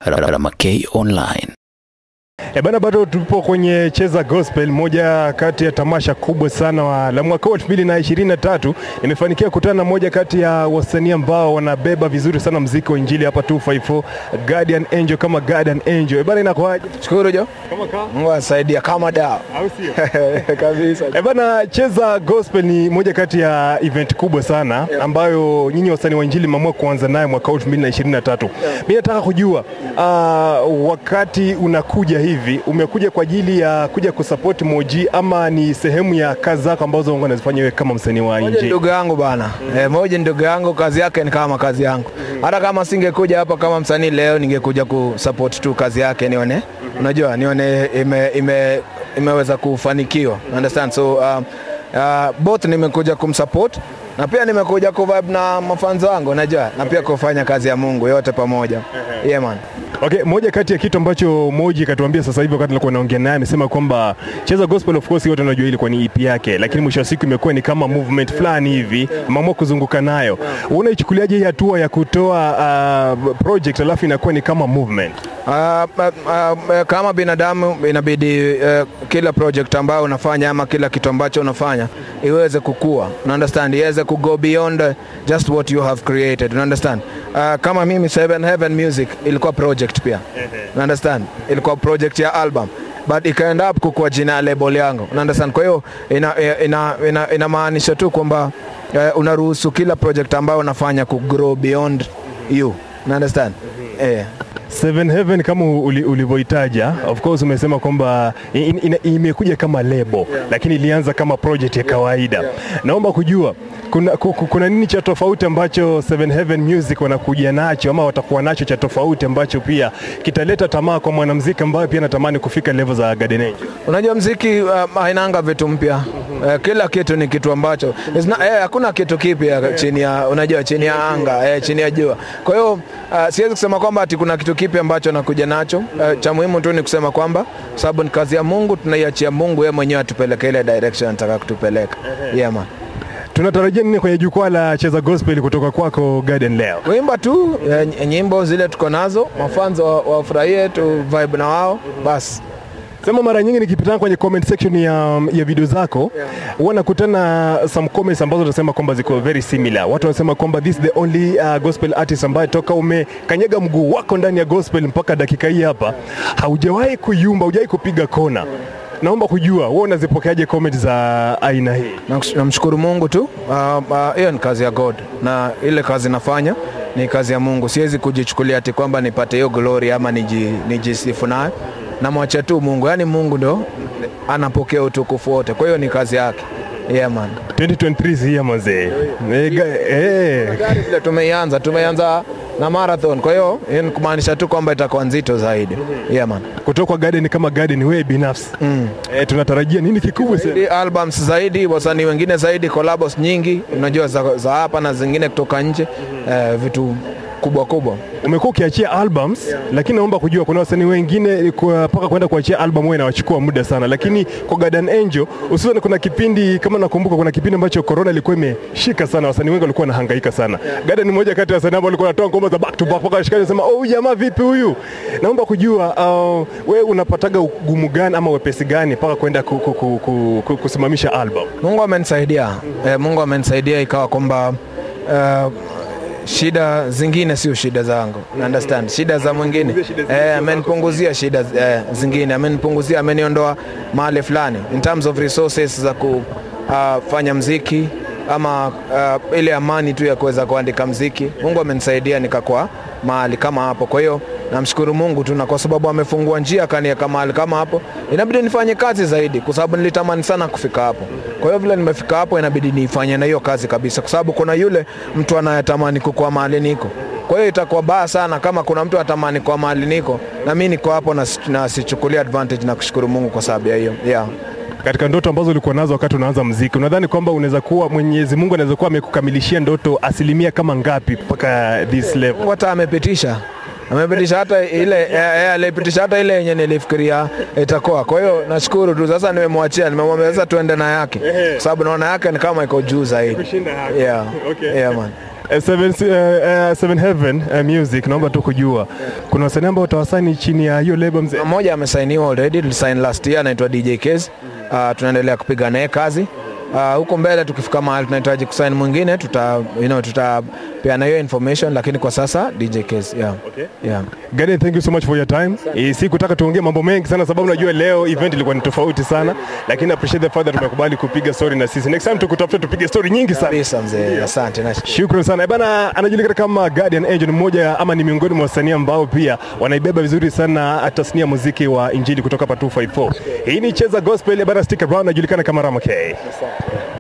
Ramakei Online. E bana, bado tupo kwenye Cheza Gospel, moja kati ya tamasha kubwa sana wa, la mwaka huu 2023. Nimefanikiwa kukutana na moja kati ya wasanii ambao wanabeba vizuri sana mziki wa injili hapa 254 Guardian Angel kama Guardian Angel. E bana, inakuaje? Shukuru Jo, Kama kaa Mungu asaidia kama dawa au sio? kabisa. E bana, Cheza Gospel ni moja kati ya event kubwa sana ambayo nyinyi wasanii wa injili mmeamua kuanza nayo mwaka huu 2023. Mimi nataka kujua uh, wakati unakuja hivi umekuja kwa ajili ya kuja kusupport Moji ama ni sehemu ya kazi zako ambazo Mungu anazifanya wewe kama msanii wa Moja injili? ndugu yangu bana, eh, moja ndugu yangu, kazi yake ni kama kazi yangu. Hata kama singekuja hapa kama msanii leo, ningekuja kusupport tu kazi yake, nione unajua, nione ime, ime, imeweza kufanikiwa, understand so uh, uh, both nimekuja kumsupport na pia nimekuja kuvibe na mafanzo wangu, unajua, na pia kufanya kazi ya Mungu yote pamoja. Yeah man. Okay, moja kati ya kitu ambacho Moji katuambia sasa hivi wakati nilikuwa naongea naye amesema kwamba Cheza Gospel of course wote wanajua ilikuwa ni EP yake, lakini mwisho wa siku imekuwa ni kama movement fulani hivi, ameamua kuzunguka nayo. Unaichukuliaje hii hatua ya kutoa uh, project alafu inakuwa ni kama movement? Uh, uh, uh, kama binadamu inabidi uh, kila project ambayo unafanya ama kila kitu ambacho unafanya iweze kukua, una understand, iweze ku go beyond uh, just what you have created, una understand. Uh, kama mimi Seven Heaven Music ilikuwa project pia, una understand, ilikuwa project ya album but ikaenda up kukua jina ya label yangu, una understand. Kwa hiyo ina, ina, ina, inamaanisha tu kwamba uh, unaruhusu kila project ambayo unafanya ku grow beyond you, una understand, eh Seven Heaven kama uli- ulivyoitaja, of course umesema kwamba in- in- imekuja kama lebo lakini ilianza kama project ya kawaida. Naomba kujua kuna, ku- ku- kuna nini cha tofauti ambacho Seven Heaven Music wanakuja nacho ama watakuwa nacho cha tofauti ambacho pia kitaleta tamaa kwa mwanamuziki ambaye pia anatamani kufika level za Garden Angel? Unajua mziki uh, hainanga vitu mpya uh, kila kitu ni kitu ambacho It's not- eh, hakuna kitu kipya chini ya unajua chini ya anga eh, chini ya jua. Kwa hiyo uh, siwezi kusema kwamba ati kuna kitu kipya ambacho nakuja nacho. Uh, cha muhimu tu ni kusema kwamba sababu ni kazi ya Mungu, tunaiachia Mungu yeye mwenyewe atupeleke ile direction anataka kutupeleka. Yeah man. Tunatarajia nini kwenye jukwaa la Cheza Gospel kutoka kwako Garden leo? Kuimba tu eh, nyimbo zile tuko nazo, mafanzo wa- wafurahie tu vibe na wao basi. Sema mara nyingi nikipitana kwenye comment section ya, ya video zako huwa nakutana some comments ambazo tunasema kwamba ziko very similar. Watu wanasema kwamba this is the only uh, gospel artist ambaye toka umekanyaga mguu wako ndani ya gospel mpaka dakika hii hapa haujawahi kuyumba, haujawahi kupiga kona. Naomba kujua wewe unazipokeaje comment za aina hii? Nakush- namshukuru Mungu tu. Ah, ah, Hiyo ni kazi ya God na ile kazi nafanya ni kazi ya Mungu. Siwezi kujichukulia ati kwamba nipate hiyo glory ama niji, nijisifu nayo. Namwacha tu Mungu, yaani Mungu ndo anapokea utukufu wote. Kwa hiyo ni kazi yake. Yeah man. 2023 is here mazee. Eh, ga- eh, Gari vile tumeianza, tumeianza na marathon. Kwa hiyo hiyo ni kumaanisha tu kwamba itakuwa nzito zaidi. Yeah man. kutoka kwa Garden kama Garden wewe binafsi mm. eh, tunatarajia nini kikubwa sana? Zaidi albums zaidi, wasanii wengine zaidi, collabs nyingi, unajua za, za hapa na zingine kutoka nje, eh, vitu kubwa kubwa. umekuwa ukiachia albums lakini naomba kujua kuna wasanii wengine kwa- mpaka kwenda kuachia album wewe inawachukua muda sana, lakini kwa Garden Angel hususan, kuna kipindi kama nakumbuka, kuna kipindi ambacho corona ilikuwa imeshika sana, wasanii wengi walikuwa wanahangaika sana. Garden ni moja kati ya wasanii ambao walikuwa wanatoa ngoma za back to back, mpaka washikaji wanasema oh, huyu jamaa vipi huyu? Naomba kujua uh, wewe unapataga ugumu gani ama wepesi gani mpaka kwenda ku, ku, ku, ku, ku, kusimamisha album? Mungu amenisaidia eh, Mungu amenisaidia ikawa kwamba uh, shida zingine sio shida zangu, you understand, shida za mwingine eh, amenipunguzia shida eh, zingine, amenipunguzia, ameniondoa mahali fulani in terms of resources za kufanya mziki ama uh, ile amani tu ya kuweza kuandika mziki. Mungu amenisaidia nikakuwa mahali kama hapo, kwa hiyo namshukuru Mungu tu, na kwa sababu amefungua njia akaniweka mahali kama hapo, inabidi nifanye kazi zaidi, kwa sababu nilitamani sana kufika hapo. Kwa hiyo vile nimefika hapo, inabidi nifanye na hiyo kazi kabisa, kwa sababu kuna yule mtu anayetamani kukuwa mahali niko. Kwa hiyo itakuwa baya sana kama kuna mtu atamani kuwa mahali niko na mimi niko hapo na, na sichukulia advantage na kushukuru Mungu kwa sababu ya hiyo yeah. katika ndoto ambazo ulikuwa nazo wakati unaanza mziki, unadhani kwamba unaweza kuwa Mwenyezi Mungu anaweza kuwa amekukamilishia ndoto asilimia kama ngapi mpaka this level? Mungu hata amepitisha amepitisha hata ile eh, eh, alipitisha hata ile yenye nilifikiria itakuwa. Kwa hiyo nashukuru tu, sasa nimemwachia, nimemwambia sasa tuende na yake, kwa sababu naona yake ni kama iko juu zaidi. Kushinda yake. Yeah. Okay. Yeah, man. Eh, Seven, eh, eh, Seven Heaven eh, Music, naomba tu kujua kuna wasanii ambao utawasani chini ya hiyo label mzee? mmoja amesainiwa already, tulisign last year, anaitwa DJ Kez. Uh, tunaendelea kupiga naye kazi uh, huko mbele. Tukifika mahali tunahitaji kusaini mwingine, tuta you know, tutapeana hiyo information, lakini kwa sasa DJ Kez, yeah. Okay. Yeah. Gadi, thank you so much for your time. Eh, sikutaka tuongee mambo mengi sana sababu najua leo event ilikuwa ni tofauti sana, lakini appreciate the fact that tumekubali kupiga story na sisi. Next time tukutafuta tupige story nyingi sana. Kabisa mzee, asante na Shukrani sana. Eh, Bana anajulikana kama Guardian Angel, ni mmoja ama ni miongoni mwa wasanii ambao pia wanaibeba vizuri sana tasnia ya muziki wa injili kutoka hapa 254. Hii ni Cheza Gospel, eh, bana stick around, anajulikana kama Rama K.